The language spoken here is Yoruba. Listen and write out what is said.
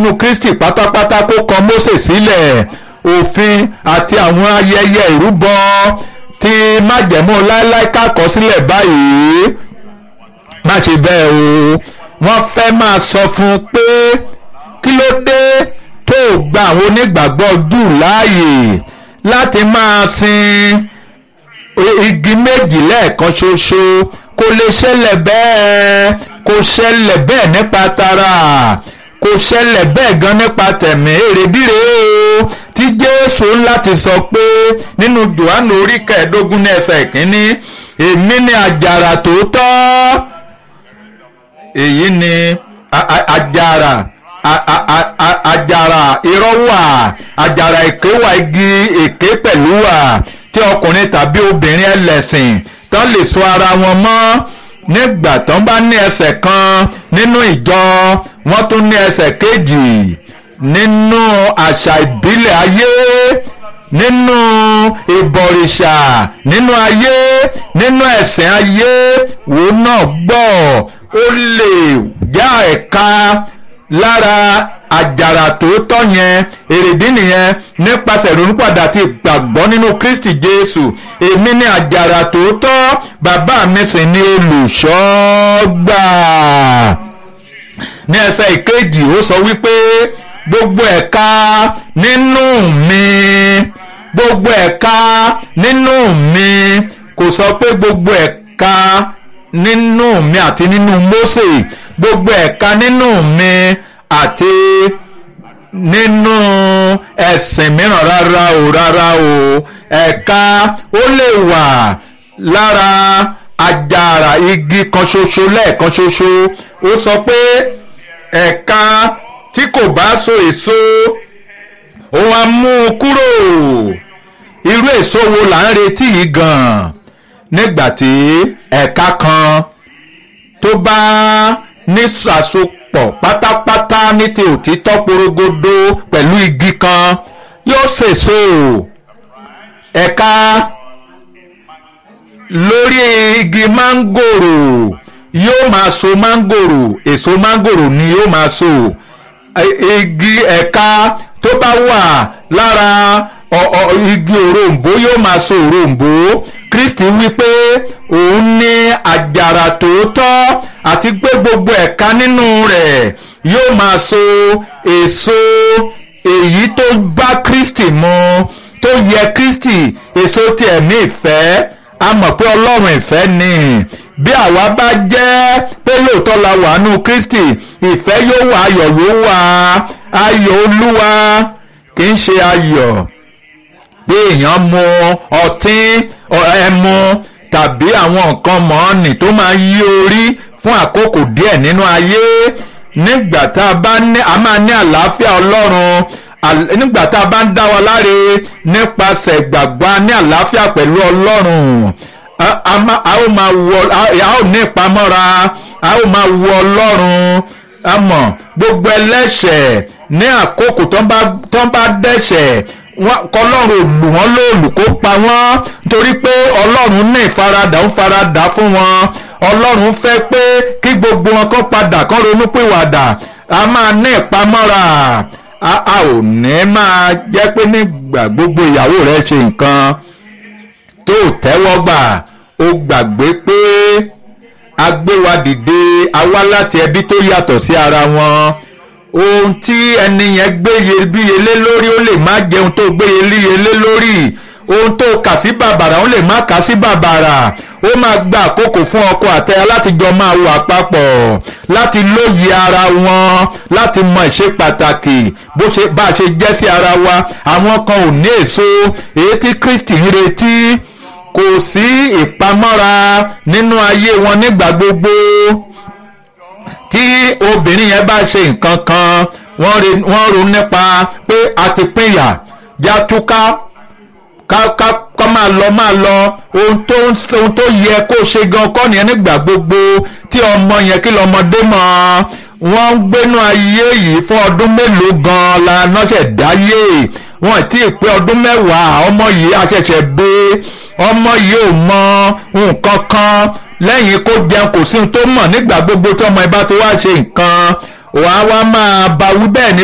nínú Kristi pátápátá kó kọ Mósè sílẹ̀ òfin àti àwọn ayẹyẹ ìrúbọ tí májẹ̀mú láéláé kákọ́ sílẹ̀ báyìí má ṣe bẹ́ẹ̀ o wọ́n fẹ́ máa sọ fún un pé kí ló dé tó gba àwọn onígbàgbọ́ Júù láàyè láti máa sin igi méjì lẹ́ẹ̀kan ṣoṣo kò lè ṣẹlẹ̀ bẹ́ẹ̀ kò ṣẹlẹ̀ bẹ́ẹ̀ nípa tara kò ṣẹlẹ̀ bẹ́ẹ̀ gan nípa tẹ̀mí èrèdíre o tí Jésù láti sọ pé nínú Jòhánù orí kẹẹ̀ẹ́dógún ní ẹsẹ̀ ìkíní èmi ni àjàrà tòótọ́ èyí ni àjàrà àjàrà irọ́ wà àjàrà èké wà igi èké pẹ̀lú wà tí ọkùnrin tàbí obìnrin ẹlẹ́sìn tán lè so ara wọn mọ́ nígbà tán bá ní ẹsẹ̀ kan nínú ìjọ wọ́n tún ní ẹsẹ̀ kejì nínú àṣà ìbílẹ̀ ayé nínú ìbọ̀rìṣà nínú ayé nínú ẹ̀sìn ayé wo náà gbọ́ ó lè já ẹ̀ka lára àjàrà tòótọ́ yẹn èrèdí nìyẹn nípasẹ̀ ìrònúpàdà àti ìgbàgbọ́ nínú Kristi Jésù èmi ni àjàrà tòótọ́ bàbá mi sì ni olùṣọ́gbà ní ẹsẹ̀ ìkejì ó sọ wípé gbogbo ẹ̀ka nínú mi gbogbo ẹ̀ka nínú mi kò sọ pé gbogbo ẹ̀ka nínú mi àti nínú Mósè gbogbo ẹ̀ka nínú mi àti nínú ẹ̀sìn mìíràn rárá o rárá o ẹ̀ka ó lè wà lára àjàrà igi kan ṣoṣo lẹ́ẹ̀kan ṣoṣo ó sọ pé ẹ̀ka tí kò bá so èso òun á mú un kúrò irú èso wo là ń retí yìí gan-an nígbà tí ẹ̀ka kan tó bá ní àsopọ̀ pátápátá ní ti òtítọ́ porogodo pẹ̀lú igi kan yóò sèso ẹ̀ka lórí igi mángòrò yóò máa so mángòrò èso mángòrò ni yóò máa so igi ẹ̀ka tó bá wà lára igi òrombó yóò máa so òrombó Kristi wípé òun ní àjàrà tòótọ́ àti pé gbogbo ẹ̀ka nínú rẹ̀ yóò máa so èso èyí tó bá Kristi mu tó yẹ Kristi èso ti ẹ̀mí ìfẹ́ a mọ̀ pé Ọlọ́run ìfẹ́ ni bí àwa bá jẹ́ pé lóòótọ́ la wà nù Kristi ìfẹ́ yóò wà ayọ̀ yóò wà ayọ̀ Olúwa kì í ṣe ayọ̀ pé èèyàn mu ọtí ẹmu tàbí àwọn nǹkan mọ́ọ̀nì tó máa yí orí fún àkókò díẹ̀ nínú ayé nígbà tá a bá ní a máa ní àlàáfíà Ọlọ́run nígbà tá a bá ń dá wa láre nípasẹ̀ ìgbàgbọ́ a ní àlàáfíà pẹ̀lú Ọlọ́run a ó máa wọ a ó ní ìpamọ́ra a ó máa wọ Ọlọ́run a mọ̀ gbogbo ẹlẹ́ṣẹ̀ ní àkókò tó ń bá dẹ́ṣẹ̀ kọlọ́run lù wọ́n lóòlù kó pa wọ́n torí pé ọlọ́run ní ìfaradà ń faradà fún wọn ọlọ́run fẹ́ pé kí gbogbo wọn kó padà kó ronúpìwàdà a máa ní ìpamọ́ra a ò ní máa jẹ́ pé nígbà gbogbo ìyàwó rẹ̀ ṣe nǹkan tó tẹ́wọ́ gbà ó gbàgbé pé a gbé wa dìde a wá láti ẹbí tó yàtọ̀ sí ara wọn ohun tí ẹni yẹn gbéye bíye lé lórí ó lè má jẹun tó gbéye líye lé lórí ohun tó kà sí bàbàrà ó lè má kà sí bàbàrà ó máa gba àkókò fún ọkọ àtaya láti jọ máa wà papọ̀ láti lóye ara wọn láti mọ ìṣe pàtàkì bó ṣe bá a ṣe jẹ́ sí ara wa àwọn kan ò ní èso èyí tí Kristi ń retí kò sí ìpamọ́ra nínú ayé wọn nígbà gbogbo tí obìnrin yẹn bá ṣe nǹkan kan wọ́n ronú nípa pé a ti pínyà já túká ká ká ká máa lọ máa lọ ohun tó ohun tó yẹ kó ṣe gan kọ́ nìyẹn nígbà gbogbo tí ọmọ yẹn kí lọmọdé mọ̀ wọ́n ń gbénú ayé yìí fún ọdún mélòó gan la nọ́ṣẹ̀ dáyé wọ́n ti pé ọdún mẹ́wàá ọmọ yìí aṣẹ̀ṣẹ̀ gbé ọmọ yìí ò mọ nǹkan kan lẹ́yìn kó jẹun kò sí ohun tó mọ̀ nígbà gbogbo tí ọmọ ẹ bá ti wá ṣe nǹkan wàá wá máa bá wí bẹ́ẹ̀ ni